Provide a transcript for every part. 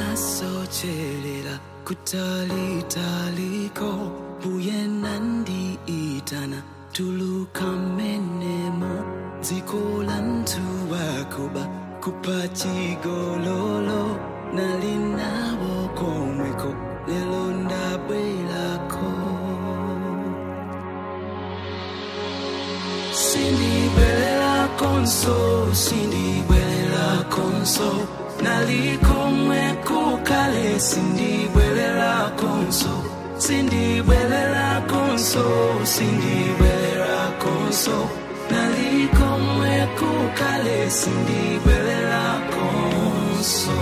ndinasocherera kutalitaliko mbuye nandiitana tuluka menemo dziko la mtu wakuba kupachigololo nalinawo komweko lelo ndabwerako sindibwelela konso sindibwelela konso nalikomwe kukale sindibwelela konso sindibwelela konso sindibwelela konso nalikomwe kukale sindibwelela konso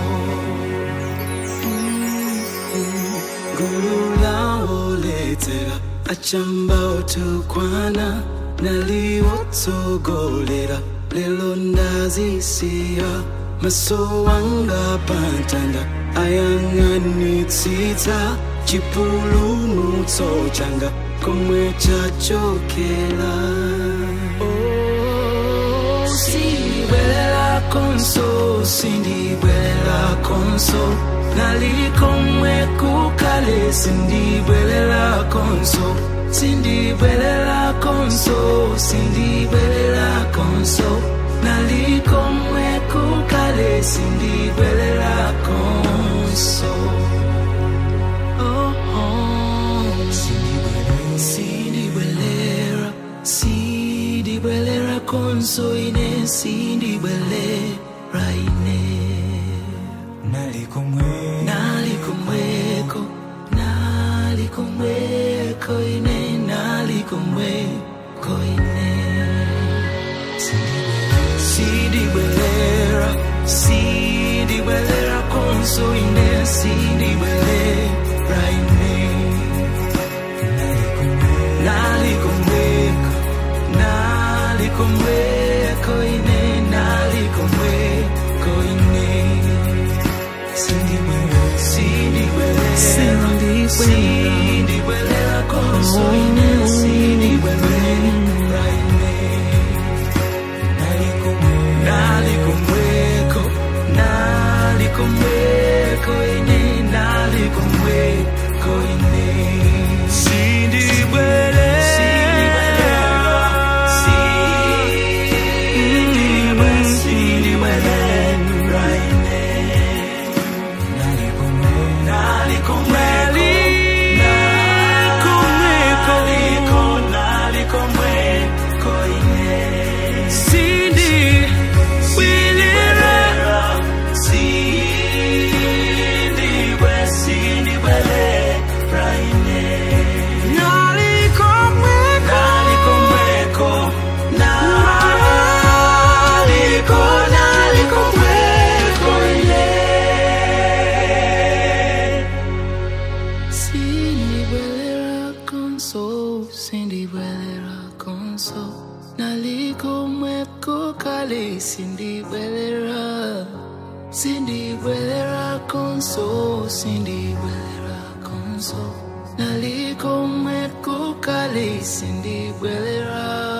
ngululawoletsera achamba otukwana naliwotsogolera lelo ndazisiya maso wanga pantanda ayang'anitsitsa chipulumutso changa komwe chachokera Oh, sindibwelela konso sindibwelela konso nalikomwe kukale sindibwelela konso sindibwelela konso sindibwelela konso nalikomwe kukale sindibwelela konso oh, oh. sindibwelera sindibwelera konso ine sindibwelera ine nalikomwe nalikomweko nalikomweko ine nalikomweko ine sindibwelera sindibwelera konso ine sindibwelera ine nalikomweko nalikomweko ine nalikomweko ine sindibwelera konso ine sindibwelera ine nalikomweko nalikomweko ine nalikomweko ine sindibwelera sindibwelera ine Sindibwelera konso, sindibwelera konso Nalikomweko kale sindibwelera Sindibwelera konso, sindibwelera konso Nalikomweko kale sindibwelera